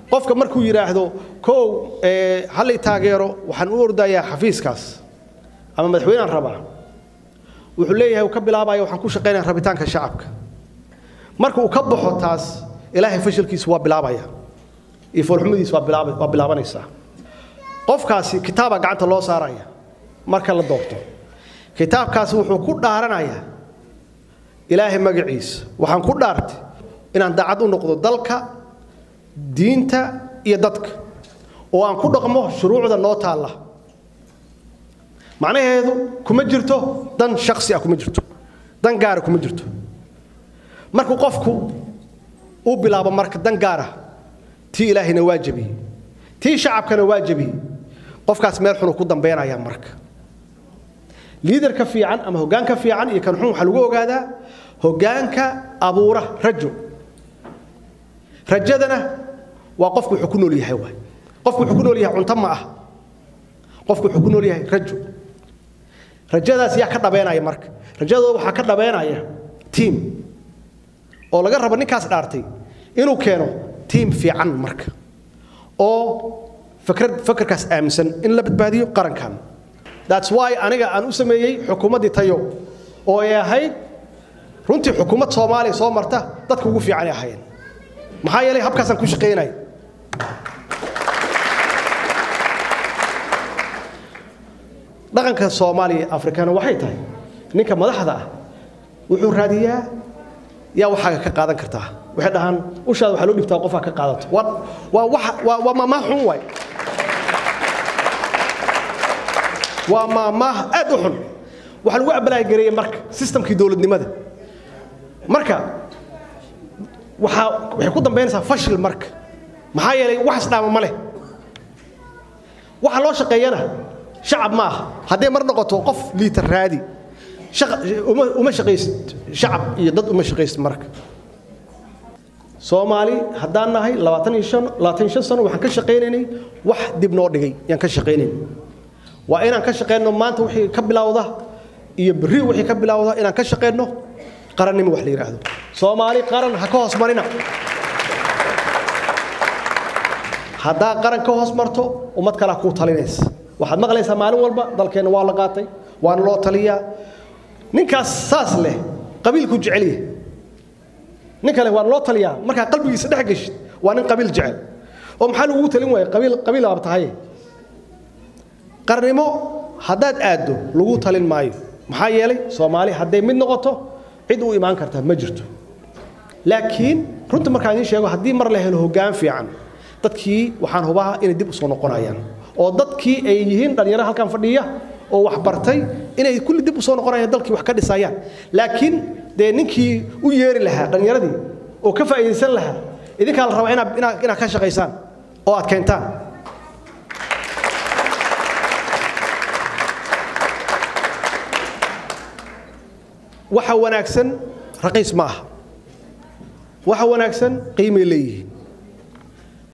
qofka markuu yidhaahdo kow hallay taageero waxaan u ordayaa xafiiskaas ama madaxweynean rabaa wuxuu leeyahay uu ka bilaabaya waxaan ku shaqaynaya rabitaanka shacabka marka uu ka baxo taas ilaahay fashilkiisu waa bilaabaya iyo foolxumadiisu waa bilaaba waa bilaabanaysaa qofkaasi kitaabaa gacanta loo saaraya marka la doorto kitaabkaasi wuxuu ku dhaaranayaa ilaahay magaciisa waxaan ku dhaartay inaan daacad u noqdo dalka diinta iyo dadka oo aan ku dhaqmo shuruucda noo taalla macnaheedu kuma jirto dan shaksi ah kuma jirto dan gaara kuma jirto markuu qofku uu bilaabo marka dan gaara tii ilaahayna waa jabiyey tii shacabkana waa jabiyey qofkaas meel xunu ku dambeynaya marka liidarka fiican ama hoggaanka fiican iyo kan xun waxaa lagu ogaadaa hoggaanka abuura rajo rajadana waa qofku wuxuu ku nool yahay waay qofku wuxuu ku nool yahay cunto ma ah qofku wuxuu ku nool yahay rajo rajadaas yaa ka dhabeynaya marka rajadooda waxaa ka dhabeynaya tiim oo laga rabo ninkaas dhaartay inuu keeno tiim fiican marka oo fakrad fakarkaas aaminsan in la badbaadiyo qarankan that's why aniga aan u sameeyey xukuumaddii tayo oo ay ahayd runtii xukuumad soomaaliya soo marta dadka ugu fiican ay ahaayeen maxaa yeelay habkaasaan ku shaqaynaya dhaqanka soomaaliya afrikana waxay tahay ninka madaxda ah wuxuu raadiyaa yaa waxaaga ka qaadan kartaa waxay dhahaan ushaada waxaa loo dhibtaa qofaa ka qaadato waa waa wax waa waa maamaah xun waay waa maamaah aad u xun waxaa lagu abalaagareeyey marka sistamkii dowladnimada marka waxaa waxay ku dambaynaysaa fashil marka maxaa yeelay wax isdhaama ma leh waxa loo shaqeeyana shacab ma aha hadday mar noqoto qof liitar raadi uma shaqaysid shacab iyo dad uma shaqaysid marka soomaali haddaan nahay labaatan iyo shan labaatan iyo shan sano waxaan ka shaqaynaynay wax dib noo dhigay yaan ka shaqaynaynay waa inaan ka shaqayno maanta wixii ka bilowda iyo berri wixii ka bilowda inaan ka shaqayno qarannimo wax la yidhaahdo soomaali qaran ha ka hoos marina haddaa qaran ka hoos marto ummad kalea kuu talinaysa waxaad maqlaysaa maalin walba dalkeenna waa la qaatay waana loo taliyaa ninkaas saas leh qabiilku jecelya nin kale waan loo taliyaa markaa qalbigiisa dhex geshid waa nin qabiil jecel oo maxaa lagugu talin waaya qabiil qabiil aab tahay qarnimo haddaad aaddo lagu talin maayo maxaa yeelay soomaali hadday mid noqoto cid u imaan karta ma jirto laakiin runta markaan idiin sheego haddii mar la helo hoggaan fiican dadkii waxaan hubaha inay dib u soo noqonayaan oo dadkii ay yihiin dhallinyaro halkan fadhiya oo wax bartay inay kulli dib u soo noqonayaan dalkii wax ka dhisayaan laakiin dee ninkii u yeeri lahaa dhallinyaradii oo ka faa'iidaysan lahaa idinkaa la rabaa inaad inaad inaad ka shaqaysaan oo aad keentaan waxa wanaagsan raqiis ma aha waxa wanaagsan qiimay leeyihiin